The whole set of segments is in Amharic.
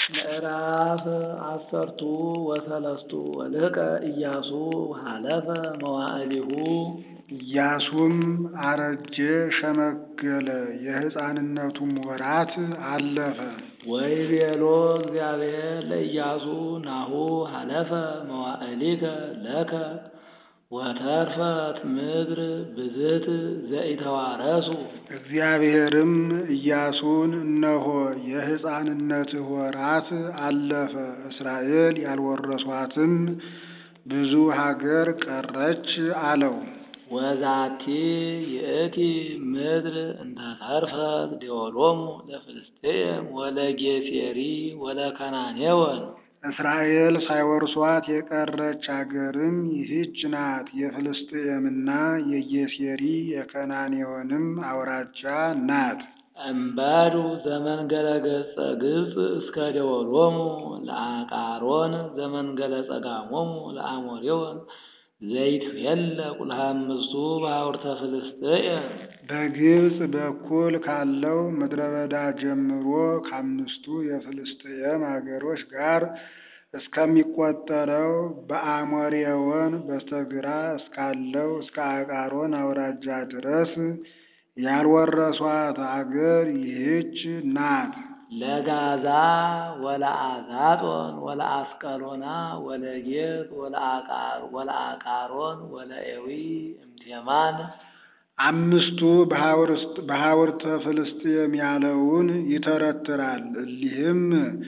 ምዕራፍ አሰርቱ ወሰለስቱ ወልህቀ ኢያሱ ሀለፈ መዋዕሊሁ ኢያሱም አረጀ ሸመገለ፣ የሕፃንነቱም ወራት አለፈ። ወይቤሎ እግዚአብሔር ለኢያሱ ናሁ ሀለፈ መዋዕሊከ ለከ ወተርፈት ምድር ብዝት ዘኢተዋረሱ። እግዚአብሔርም ኢያሱን እነሆ የሕፃንነትህ ወራት አለፈ፣ እስራኤል ያልወረሷትም ብዙ ሀገር ቀረች አለው። ወዛቲ ይእቲ ምድር እንተ ተርፈት ደወሎሙ ለፍልስጥኤም ወለጌሴሪ ወለከናኔወን እስራኤል ሳይወርሷት የቀረች አገርም ይህች ናት። የፍልስጥኤምና የጌሴሪ የከናኔዎንም አውራጃ ናት። እምበዱ ዘመንገለ ገጸ ግብፅ እስከ ደወሎሙ ለአቃሮን ዘመንገለ ጸጋሞሙ ለአሞሬወን ዘይትፌለ ቁልሃምስቱ በሐውርተ ፍልስጥኤም በግብፅ በኩል ካለው ምድረ በዳ ጀምሮ ከአምስቱ የፍልስጥኤም አገሮች ጋር እስከሚቆጠረው በአሞሬወን በስተግራ እስካለው እስከ አቃሮን አውራጃ ድረስ ያልወረሷት አገር ይህች ናት። ለጋዛ ወለአዛጦን ወለአስቀሎና ወለጌት ወለአቃሮን ወለኤዊ እምቴማን አምስቱ በሐውርተ ፍልስጥኤም ያለውን ይተረትራል። እሊህም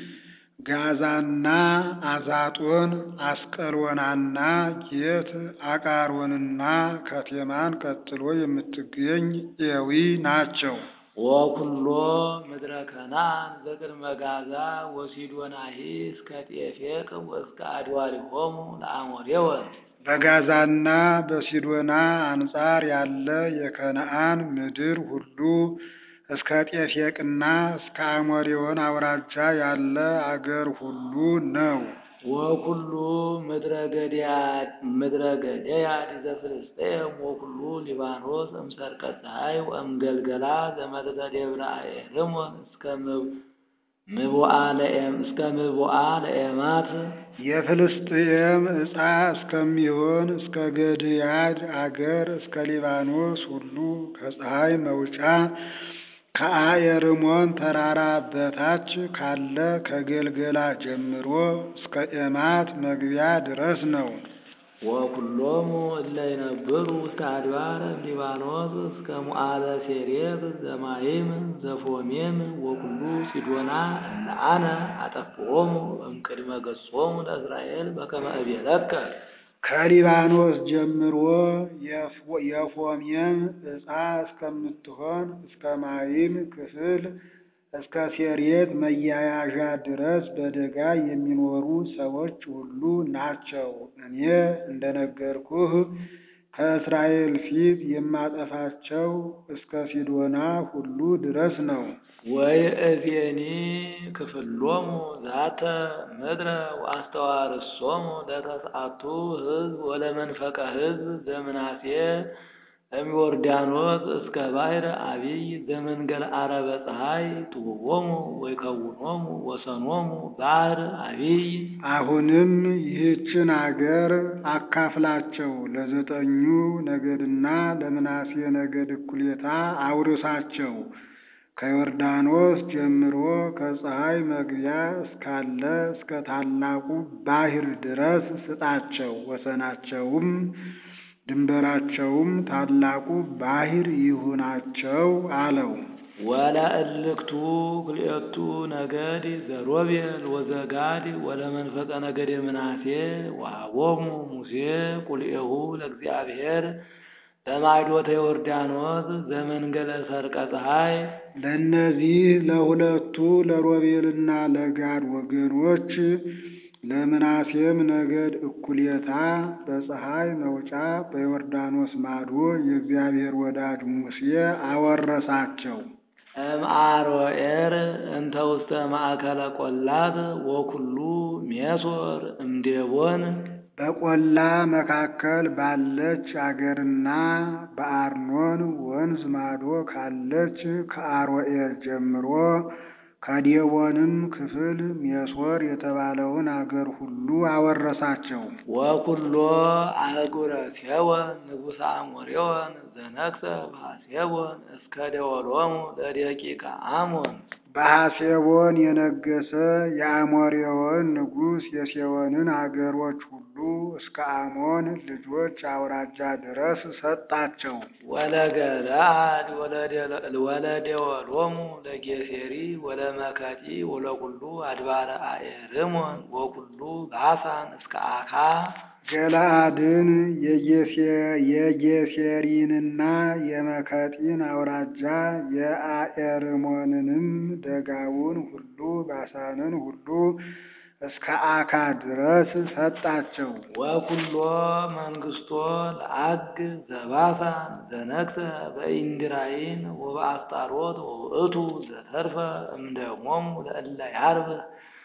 ጋዛና አዛጦን፣ አስቀሎናና ጌት፣ አቃሮንና ከቴማን ቀጥሎ የምትገኝ ኤዊ ናቸው። ወኩሎ ምድረ ከናን ዘቅድመ ጋዛ ወሲዶናሂ እስከ ጤፌቅ ወእስከ አድዋሪሆሙ ለአሞሬወን በጋዛና በሲዶና አንጻር ያለ የከነዓን ምድር ሁሉ እስከ ጤፌቅና እስከ አሞሬወን አውራጃ ያለ አገር ሁሉ ነው። ወኩሉ ምድረ ገደያድ ዘፍልስጥኤም ወኩሉ ሊባኖስ እምሰርቀ ፀሐይ ወእምገልገላ ዘመጠጠ ደብረ አኤርሞን እስከ ምቡአ ለኤማት የፍልስጥኤም ዕፃ እስከሚሆን እስከ ገድያድ አገር እስከ ሊባኖስ ሁሉ ከፀሐይ መውጫ ከአየርሞን ተራራ በታች ካለ ከገልገላ ጀምሮ እስከ ኤማት መግቢያ ድረስ ነው። ወኩሎሙ እለ ይነብሩ እስከ አድባር ሊባኖስ እስከ ሙዓለ ሴሬብ ዘማይም ዘፎሜም ወኩሉ ሲዶና እለ አነ አጠፍኦሙ እምቅድመ ገጾሙ ለእስራኤል በከመ እቤለከ ከሊባኖስ ጀምሮ የፎሜም ዕፃ እስከምትሆን እስከ ማይም ክፍል እስከ ሴሬት መያያዣ ድረስ በደጋ የሚኖሩ ሰዎች ሁሉ ናቸው። እኔ እንደነገርኩህ ከእስራኤል ፊት የማጠፋቸው እስከ ሲዶና ሁሉ ድረስ ነው። ወይእዜኒ ክፍሎሙ ዛተ ምድረ ወአስተዋርሶሙ ለተስዓቱ ሕዝብ ወለመንፈቀ ሕዝብ ዘምናሴ እምዮርዳኖስ እስከ ባሕረ አቢይ ዘመንገለ ዓረበ ፀሐይ ትውቦሙ ወይከውኖሙ ወሰኖሙ ባሕር አቢይ። አሁንም ይህችን አገር አካፍላቸው፣ ለዘጠኙ ነገድና ለምናሴ ነገድ እኩሌታ አውርሳቸው። ከዮርዳኖስ ጀምሮ ከፀሐይ መግቢያ እስካለ እስከ ታላቁ ባሕር ድረስ ስጣቸው። ወሰናቸውም ድንበራቸውም ታላቁ ባሕር ይሁናቸው አለው። ወለእልክቱ ክልኤቱ ነገድ ዘሮቤል ወዘጋድ ወለመንፈቀ ነገድ ምናሴ ወሀቦሙ ሙሴ ቁልኤሁ ለእግዚአብሔር በማዕዶተ ዮርዳኖስ ዘመንገለ ሰርቀ ፀሐይ። ለእነዚህ ለሁለቱ ለሮቤልና ለጋድ ወገኖች ለምናሴም ነገድ እኩሌታ በፀሐይ መውጫ በዮርዳኖስ ማዶ የእግዚአብሔር ወዳጅ ሙሴ አወረሳቸው። እምአሮኤር እንተ ውስተ ማእከለ ቆላት ወኩሉ ሜሶር እምዴቦን በቆላ መካከል ባለች አገርና በአርኖን ወንዝ ማዶ ካለች ከአሮኤር ጀምሮ ከዴቦንም ክፍል ሜሶር የተባለውን አገር ሁሉ አወረሳቸው። ወኩሎ አህጉረ ሴዎን ንጉሠ አሞሬዎን ዘነግሠ በሐሴቦን እስከ ደወሎሙ ለደቂቀ አሞን በሐሴቦን የነገሰ የአሞሬዎን ንጉሥ የሴዎንን አገሮች ሁሉ እስከ አሞን ልጆች አውራጃ ድረስ ሰጣቸው። ወለገለአድ ወለደወሎሙ ለጌሴሪ ወለመከጢ ወለኩሉ አድባረ አኤርሞን ወኩሉ ባሳን እስከ አካ ገለአድን የጌሴሪንና የመከጢን አውራጃ የአኤርሞንንም ደጋውን ሁሉ ባሳንን ሁሉ እስከ አካ ድረስ ሰጣቸው። ወኩሎ መንግስቶ ለአግ ዘባሳን ዘነግሠ በኢንድራይን ወበአስጣሮት ወውእቱ ዘተርፈ እምደሞሙ ለእለ ያርብህ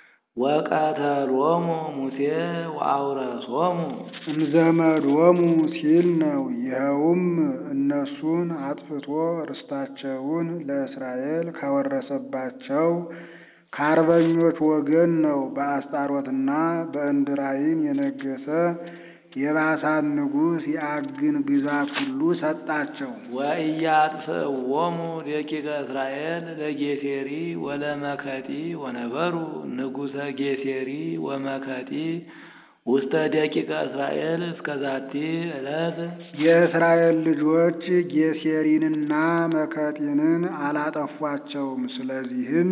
ወቀተሎሙ ሙሴ ወአውረሶሙ እምዘመዶሙ ሲል ነው። ይኸውም እነሱን አጥፍቶ ርስታቸውን ለእስራኤል ካወረሰባቸው ከአርበኞች ወገን ነው። በአስጣሮትና በእንድራይም የነገሰ የባሳን ንጉሥ የአግን ግዛት ሁሉ ሰጣቸው። ወኢያጥፍእዎሙ ደቂቀ እስራኤል ለጌሴሪ ወለመከጢ ወነበሩ ንጉሠ ጌሴሪ ወመከጢ ውስተ ደቂቀ እስራኤል እስከ ዛቲ ዕለት የእስራኤል ልጆች ጌሴሪንና መከጢንን አላጠፏቸውም። ስለዚህም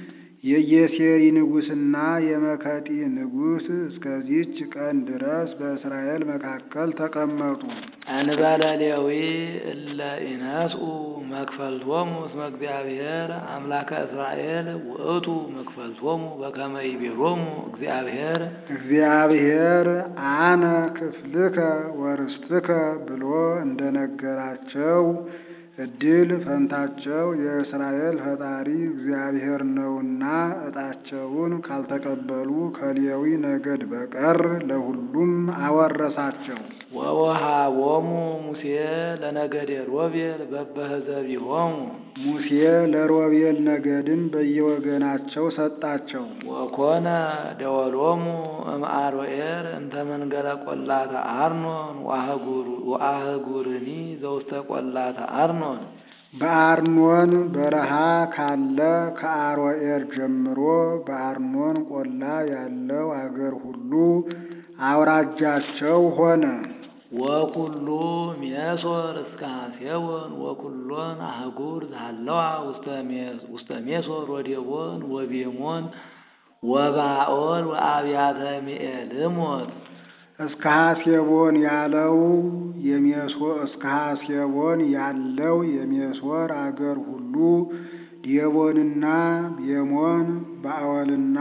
የጌሴሪ ንጉሥና የመከጢ ንጉሥ እስከዚች ቀን ድረስ በእስራኤል መካከል ተቀመጡ። እንበለ ሌዊ እለ ኢነስኡ መክፈልቶሙ እስመ እግዚአብሔር አምላከ እስራኤል ውእቱ መክፈልቶሙ በከመ ይቤሎሙ እግዚአብሔር እግዚአብሔር አነ ክፍልከ ወርስትከ ብሎ እንደነገራቸው እድል ፈንታቸው የእስራኤል ፈጣሪ እግዚአብሔር ነውና ዕጣቸውን ካልተቀበሉ ከሌዊ ነገድ በቀር ለሁሉም አወረሳቸው። ወወሃቦሙ ሙሴ ለነገደ ሮቤል በበህዘቢሆሙ ሙሴ ለሮቤል ነገድም በየወገናቸው ሰጣቸው። ወኮነ ደወሎሙ እምአሮኤር እንተ መንገለ ቆላተ አርኖን ወአህጉርኒ ዘውስተ ቆላተ አርኖን በአርኖን በረሃ ካለ ከአሮኤር ጀምሮ በአርኖን ቆላ ያለው አገር ሁሉ አውራጃቸው ሆነ። ወኩሉ ሜሶር እስከ ሐሴቦን ወኩሎን አህጉር ዛለዋ ውስተ ሜሶር ወዴቦን ወቤሞን ወባኦል ወአብያተ ሚኤልሞት እስከ ሐሴቦን ያለው የሜሶ እስከ ሐሴቦን ያለው የሜሶር አገር ሁሉ ዴቦንና ቤሞን ባኦልና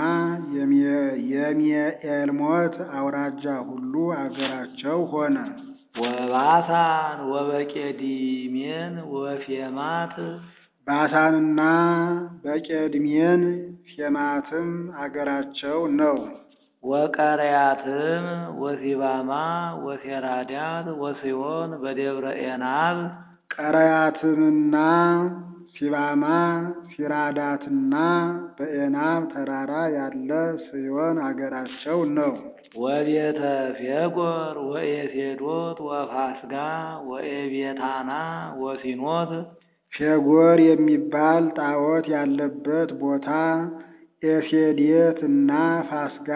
የሚኤልሞት አውራጃ ሁሉ አገራቸው ሆነ። ወባሳን ወበቄዲሜን ወፌማት ባሳንና በቄድሜን ፌማትም አገራቸው ነው። ወቀርያትም ወሲባማ ወሴራዳት ወሲዮን በደብረ ኤናብ ቀረያትምና ሲባማ ሲራዳትና በኤናብ ተራራ ያለ ስዮን አገራቸው ነው። ወቤተ ፌጎር ወኤሴዶት ወፋስጋ ወኤቤታና ወሲኖት ፌጎር የሚባል ጣዖት ያለበት ቦታ ኤሴዴት እና ፋስጋ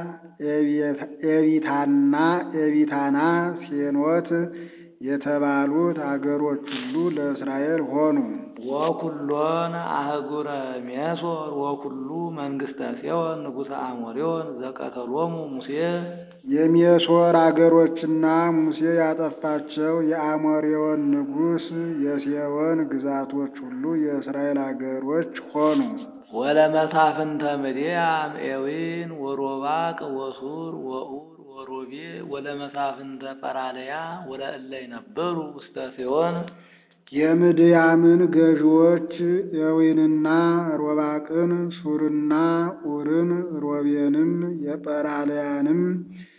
ኤቢታና ኤቢታና ሴኖት የተባሉት አገሮች ሁሉ ለእስራኤል ሆኑ። ወኩሎን አህጉረ ሜሶር ወኩሉ መንግስተ ሴዎን ንጉሠ አሞሬዎን ዘቀተሎሙ ሙሴ የሜሶር አገሮችና ሙሴ ያጠፋቸው የአሞሬዎን ንጉሥ የሴዎን ግዛቶች ሁሉ የእስራኤል አገሮች ሆኑ። ወለመሳፍንተ ምድያም ኤዊን ወሮባቅ ወሱር ወኡር ወሮቤ ወለመሳፍንተ ጰራልያ ወለእለ ነበሩ ውስተ ሴዎን የምድያምን ገዥዎች ኤዊንና ሮባቅን፣ ሱርና ኡርን፣ ሮቤንም የጰራልያንም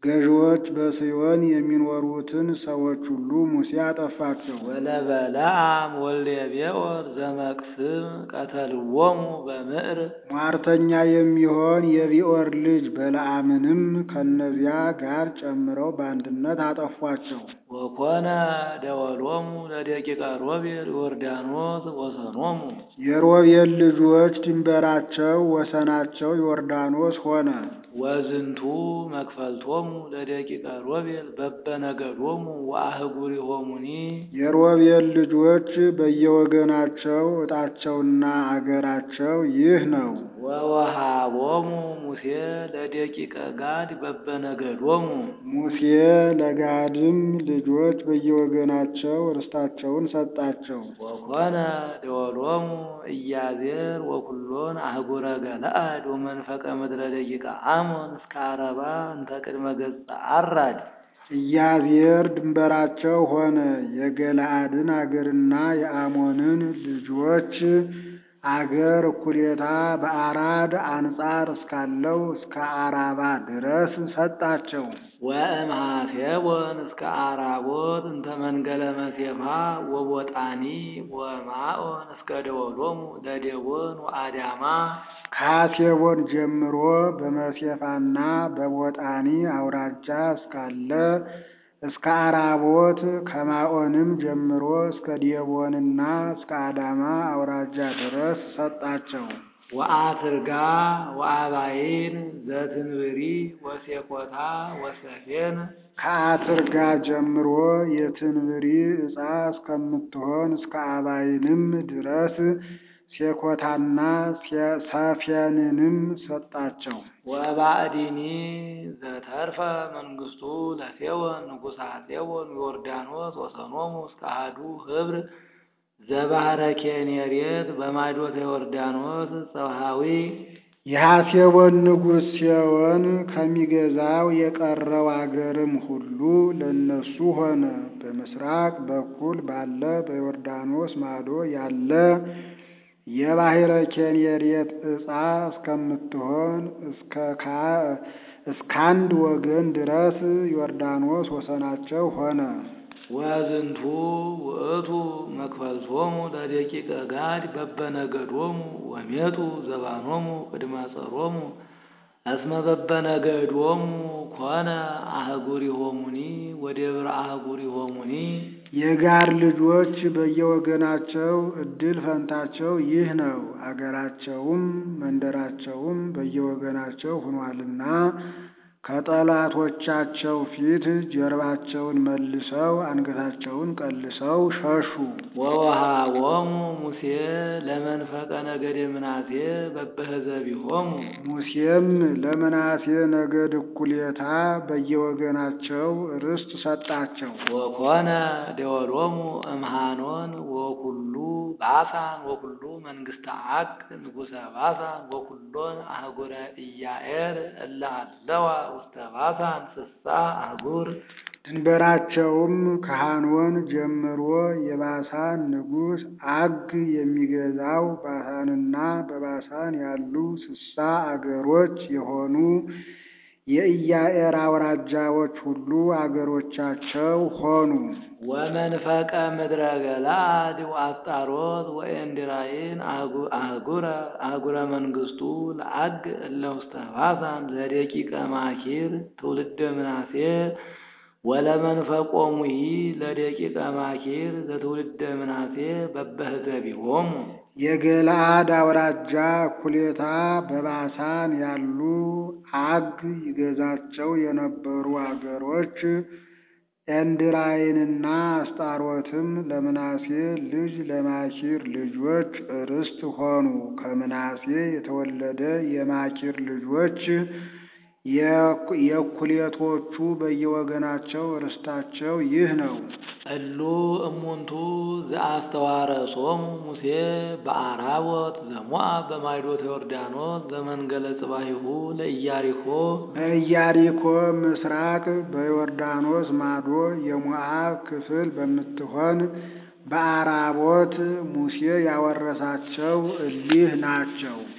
ገዢዎች በጽዮን የሚኖሩትን ሰዎች ሁሉ ሙሴ አጠፋቸው። ወለበለዓም ወልደ ቤኦር ዘመቅስም ቀተልዎሙ በምዕር ሟርተኛ የሚሆን የቢኦር ልጅ በለዓምንም ከነዚያ ጋር ጨምረው በአንድነት አጠፏቸው። ወኮነ ደወሎሙ ለደቂቀ ሮቤል ዮርዳኖስ ወሰኖሙ የሮቤል ልጆች ድንበራቸው ወሰናቸው ዮርዳኖስ ሆነ። ወዝንቱ መክፈልቶሙ ለደቂቀ ሮቤል በበነገዶሙ ወአህጉሪሆሙኒ የሮቤል ልጆች በየወገናቸው ዕጣቸውና አገራቸው ይህ ነው። ወወሃቦሙ ሙሴ ለደቂቀ ጋድ በበነገዶሙ ሙሴ ለጋድም ልጆች በየወገናቸው ርስታቸውን ሰጣቸው። ወኮነ ደወሎሙ ኢያዜር ወኩሎን አህጉረ ገለአድ ወመንፈቀ ምድረ ደቂቀ አሞን እስከ አረባ እንተ ቅድመ ገጸ አራድ ኢያዜር ድንበራቸው ሆነ። የገለአድን አገርና የአሞንን ልጆች አገር እኩሌታ በአራድ አንጻር እስካለው እስከ አራባ ድረስ ሰጣቸው። ወእምሃሴቦን እስከ አራቦት እንተ መንገለ መሴፋ ወቦጣኒ ወማኦን እስከ ደወሎሙ ለዴቦን ወአዳማ ከሐሴቦን ጀምሮ በመሴፋና በቦጣኒ አውራጃ እስካለ እስከ አራቦት ከማኦንም ጀምሮ እስከ ዴቦንና እስከ አዳማ አውራጃ ድረስ ሰጣቸው። ወአትርጋ ወአባይን ዘትንብሪ ወሴኮታ ወሰፌን ከአትርጋ ጀምሮ የትንብሪ ዕፃ እስከምትሆን እስከ አባይንም ድረስ ሴኮታና ሰፌንንም ሰጣቸው። ወባዕዲኒ ዘተርፈ መንግስቱ ለሴዎን ንጉሠ ሴዎን ዮርዳኖስ ወሰኖሙ እስከ አሐዱ ህብር ዘባህረ ኬኔሬት በማዶተ ዮርዳኖስ ጸብሃዊ የሐሴቦን ንጉሥ ሴዎን ከሚገዛው የቀረው አገርም ሁሉ ለእነሱ ሆነ። በምስራቅ በኩል ባለ በዮርዳኖስ ማዶ ያለ የባሕረ ኬኔሬት ዕፃ እስከምትሆን እስካንድ ወገን ድረስ ዮርዳኖስ ወሰናቸው ሆነ። ወዝንቱ ውእቱ መክፈልቶሙ ለደቂቀ ጋድ በበነገዶሙ ወሜጡ ዘባኖሙ ቅድመ ጸሮሙ እስመ በበነገዶሙ ኮነ አህጉሪሆሙኒ ወደብረ አህጉሪሆሙኒ የጋድ ልጆች በየወገናቸው ዕድል ፈንታቸው ይህ ነው። አገራቸውም መንደራቸውም በየወገናቸው ሆኗልና ከጠላቶቻቸው ፊት ጀርባቸውን መልሰው አንገታቸውን ቀልሰው ሸሹ። ወወሃቦሙ ሙሴ ለመንፈቀ ነገደ ምናሴ በበህዘቢሆሙ ሙሴም ለምናሴ ነገድ እኩሌታ በየወገናቸው ርስት ሰጣቸው። ወኮነ ደወሎሙ እምሃኖን ወኩሉ ባሳን ወኩሉ መንግስተ አቅ ንጉሰ ባሳን ወኩሎን አህጉረ ኢያኤር እለ አለዋ ውስተ ባሳን ስሳ አህጉር ድንበራቸውም ከሐኖን ጀምሮ የባሳን ንጉሥ አግ የሚገዛው ባሳንና በባሳን ያሉ ስሳ አገሮች የሆኑ የኢያኤር አውራጃዎች ሁሉ አገሮቻቸው ሆኑ። ወመንፈቀ ምድረ ገላድ ወአስጣሮት ወኤንድራይን አህጉረ አህጉረ መንግስቱ ለአግ እለ ውስተ ባሳን ለደቂቀ ማኪር ትውልደ ምናሴ ወለመንፈቆሙሂ ለደቂቀ ማኪር ዘትውልደ ምናሴ በበህዘቢሆሙ የገለአድ አውራጃ እኩሌታ በባሳን ያሉ አግ ይገዛቸው የነበሩ አገሮች ኤንድራይንና አስጣሮትም ለምናሴ ልጅ ለማኪር ልጆች ርስት ሆኑ። ከምናሴ የተወለደ የማኪር ልጆች የእኩሌቶቹ በየወገናቸው ርስታቸው ይህ ነው። እሉ እሙንቱ ዘአስተዋረሶሙ ሙሴ በአራቦት ዘሞአብ በማይዶተ ዮርዳኖስ ዘመንገለ ጽባሂሁ ለኢያሪኮ በኢያሪኮ ምስራቅ በዮርዳኖስ ማዶ የሞዓብ ክፍል በምትሆን በአራቦት ሙሴ ያወረሳቸው እሊህ ናቸው።